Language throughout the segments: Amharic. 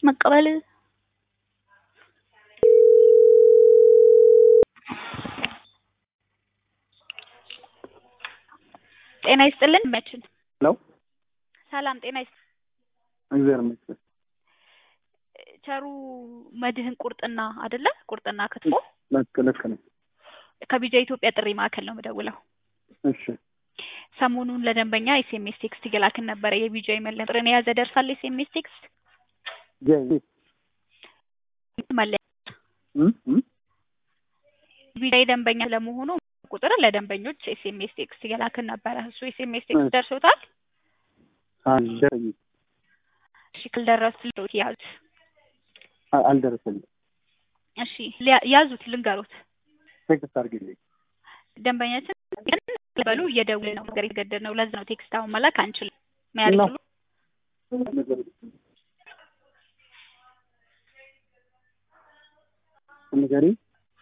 መቀበል ጤና ይስጥልን መችን ሄሎ ሰላም ጤና ይስጥ እግዚአብሔር ይመስገን። ቸሩ መድህን ቁርጥና አይደለ ቁርጥና ክትፎ ልክ ልክ ነው። ከቢጃ ኢትዮጵያ ጥሪ ማዕከል ነው የምደውለው እሺ ሰሞኑን ለደንበኛ ኤስኤምኤስ ቴክስት እየላክን ነበረ የቢጃ መለያ ቁጥርን የያዘ ደርሳል ኤስኤምኤስ ቴክስት ጀይ መለያ እም እም ቢጃ ደንበኛ ለመሆኑ ቁጥር ለደንበኞች ኤስኤምኤስ ቴክስት እየላክን ነበረ እሱ ኤስኤምኤስ ቴክስት ደርሶታል አልደረሰኝም እሺ ካልደረሱ ያዙት አ- አልደረሰኝም። እሺ ሊያ- ያዙት ልንገሩት ቴክስት አድርጊልኝ። ደንበኛችን ግን በሉ እየደውል ነው ነገር የተገደድ ነው ለዛ ነው ቴክስት አሁን መላክ አንችልም መያዝ ነው። ሁሉ ንገሪኝ።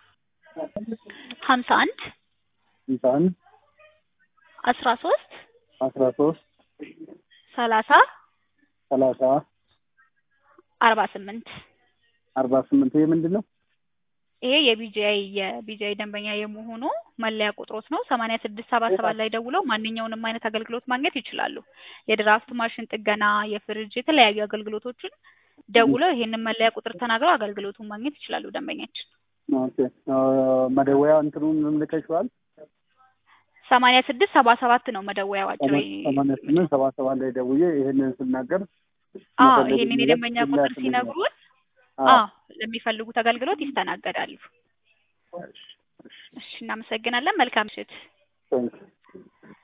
ሀምሳ አንድ ሃምሳ አንድ አስራ ሶስት አስራ ሶስት ሰላሳ ሰላሳ አርባ ስምንት አርባ ስምንት ይሄ ምንድን ነው? ይሄ የቢጂአይ የቢጂአይ ደንበኛ የመሆኑ መለያ ቁጥሮት ነው። ሰማንያ ስድስት ሰባ ሰባት ላይ ደውለው ማንኛውንም አይነት አገልግሎት ማግኘት ይችላሉ። የድራፍት ማሽን ጥገና፣ የፍሪጅ የተለያዩ አገልግሎቶችን ደውለው ይሄንን መለያ ቁጥር ተናግረው አገልግሎቱን ማግኘት ይችላሉ ደንበኛችን። ኦኬ አ፣ መደወያ እንትኑን ልከሽዋል? ሰማንያ ስድስት ሰባ ሰባት ነው መደወያው አጭር ሰማንያ ስምንት ሰባ ሰባት ላይ ደውዬ ይሄንን ስናገር አዎ መፈለግ ይሄንን የሚለው የደንበኛ ቁጥር ይላክልኛል። ሲነግሩን አዎ። አዎ ለሚፈልጉት አገልግሎት ይስተናገዳሉ። እሺ፣ እሺ፣ እሺ እናመሰግናለን። መልካም ምሽት። ቴንክ ዩ።